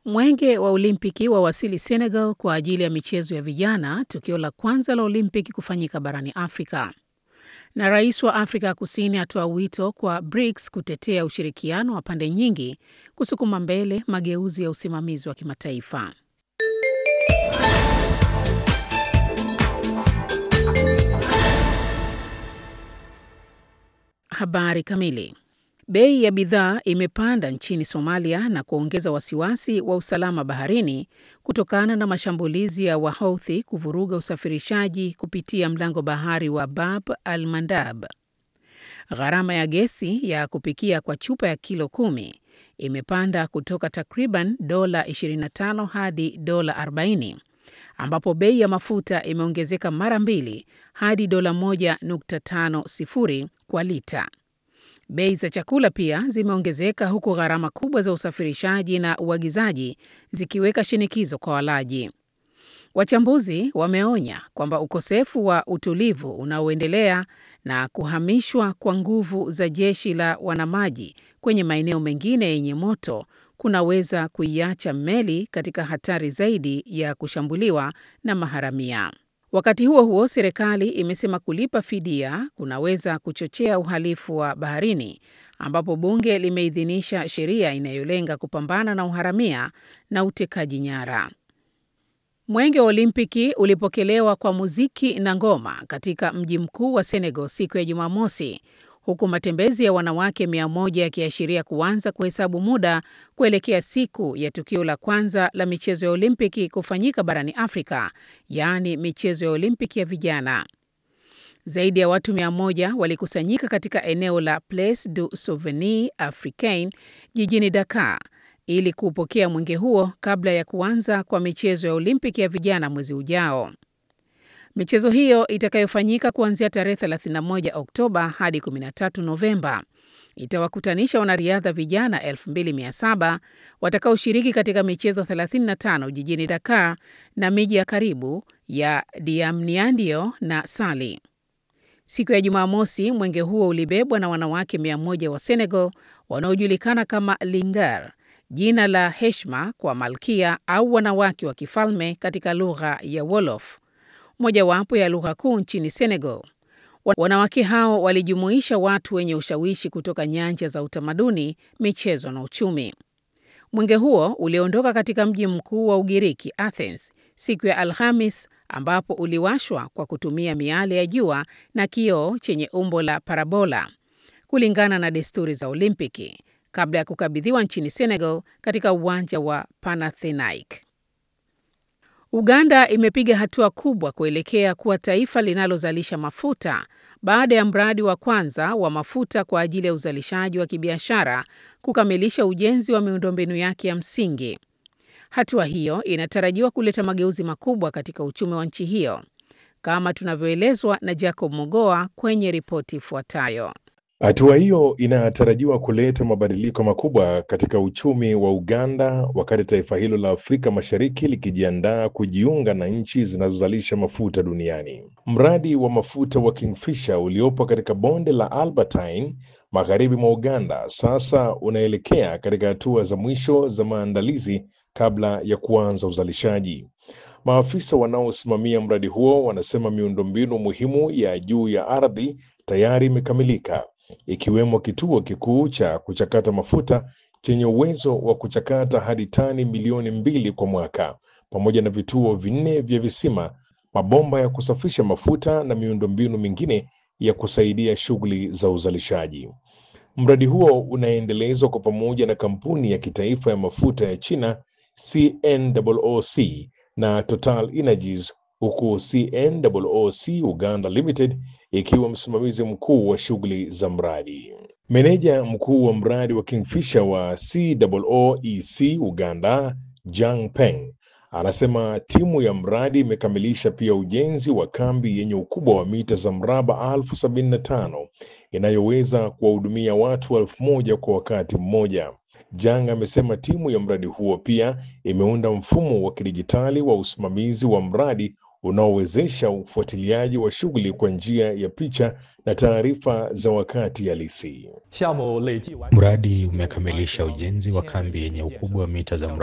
Mwenge wa Olimpiki wawasili Senegal kwa ajili ya michezo ya vijana, tukio la kwanza la Olimpiki kufanyika barani Afrika. Na rais wa Afrika ya Kusini atoa wito kwa BRICS kutetea ushirikiano wa pande nyingi kusukuma mbele mageuzi ya usimamizi wa kimataifa. Habari kamili. Bei ya bidhaa imepanda nchini Somalia na kuongeza wasiwasi wa usalama baharini kutokana na mashambulizi ya Wahouthi kuvuruga usafirishaji kupitia mlango bahari wa Bab al Mandab. Gharama ya gesi ya kupikia kwa chupa ya kilo kumi imepanda kutoka takriban dola 25 hadi dola 40, ambapo bei ya mafuta imeongezeka mara mbili hadi dola 1.50 kwa lita. Bei za chakula pia zimeongezeka huku gharama kubwa za usafirishaji na uagizaji zikiweka shinikizo kwa walaji. Wachambuzi wameonya kwamba ukosefu wa utulivu unaoendelea na kuhamishwa kwa nguvu za jeshi la wanamaji kwenye maeneo mengine yenye moto kunaweza kuiacha meli katika hatari zaidi ya kushambuliwa na maharamia. Wakati huo huo, serikali imesema kulipa fidia kunaweza kuchochea uhalifu wa baharini, ambapo bunge limeidhinisha sheria inayolenga kupambana na uharamia na utekaji nyara. Mwenge wa Olimpiki ulipokelewa kwa muziki na ngoma katika mji mkuu wa Senegal siku ya Jumamosi, huku matembezi ya wanawake mia moja yakiashiria kuanza kuhesabu muda kuelekea siku ya tukio la kwanza la michezo ya Olimpiki kufanyika barani Afrika, yaani michezo ya Olimpiki ya vijana. Zaidi ya watu mia moja walikusanyika katika eneo la Place du Souvenir Africain jijini Dakar ili kuupokea mwenge huo kabla ya kuanza kwa michezo ya Olimpiki ya vijana mwezi ujao. Michezo hiyo itakayofanyika kuanzia tarehe 31 Oktoba hadi 13 Novemba itawakutanisha wanariadha vijana 2700 watakaoshiriki katika michezo 35 jijini Dakar na miji ya karibu ya Diamniadio na Sali. Siku ya Jumamosi, mwenge huo ulibebwa na wanawake 100 wa Senegal wanaojulikana kama Lingar, jina la heshima kwa malkia au wanawake wa kifalme katika lugha ya Wolof, mojawapo ya lugha kuu nchini Senegal. Wanawake hao walijumuisha watu wenye ushawishi kutoka nyanja za utamaduni, michezo na uchumi. Mwenge huo uliondoka katika mji mkuu wa Ugiriki, Athens, siku ya Alhamis, ambapo uliwashwa kwa kutumia miale ya jua na kioo chenye umbo la parabola, kulingana na desturi za Olimpiki, kabla ya kukabidhiwa nchini Senegal katika uwanja wa Panathinaike. Uganda imepiga hatua kubwa kuelekea kuwa taifa linalozalisha mafuta baada ya mradi wa kwanza wa mafuta kwa ajili ya uzalishaji wa kibiashara kukamilisha ujenzi wa miundombinu yake ya msingi. Hatua hiyo inatarajiwa kuleta mageuzi makubwa katika uchumi wa nchi hiyo, kama tunavyoelezwa na Jacob Mogoa kwenye ripoti ifuatayo. Hatua hiyo inatarajiwa kuleta mabadiliko makubwa katika uchumi wa Uganda wakati taifa hilo la Afrika Mashariki likijiandaa kujiunga na nchi zinazozalisha mafuta duniani. Mradi wa mafuta wa Kingfisher uliopo katika bonde la Albertine magharibi mwa Uganda sasa unaelekea katika hatua za mwisho za maandalizi kabla ya kuanza uzalishaji. Maafisa wanaosimamia mradi huo wanasema miundombinu muhimu ya juu ya ardhi tayari imekamilika ikiwemo kituo kikuu cha kuchakata mafuta chenye uwezo wa kuchakata hadi tani milioni mbili kwa mwaka, pamoja na vituo vinne vya visima, mabomba ya kusafisha mafuta na miundombinu mingine ya kusaidia shughuli za uzalishaji. Mradi huo unaendelezwa kwa pamoja na kampuni ya kitaifa ya mafuta ya China CNOOC na Total Energies huku CNOOC Uganda Limited ikiwa msimamizi mkuu wa shughuli za mradi. Meneja mkuu wa mradi wa Kingfisher wa COOEC Uganda, Jang Peng, anasema timu ya mradi imekamilisha pia ujenzi wa kambi yenye ukubwa wa mita za mraba elfu sabini na tano inayoweza kuwahudumia watu elfu moja kwa wakati mmoja. Jang amesema timu ya mradi huo pia imeunda mfumo wa kidijitali wa usimamizi wa mradi unaowezesha ufuatiliaji wa shughuli kwa njia ya picha na taarifa za wakati halisi. Mradi umekamilisha ujenzi wa kambi yenye ukubwa wa mita za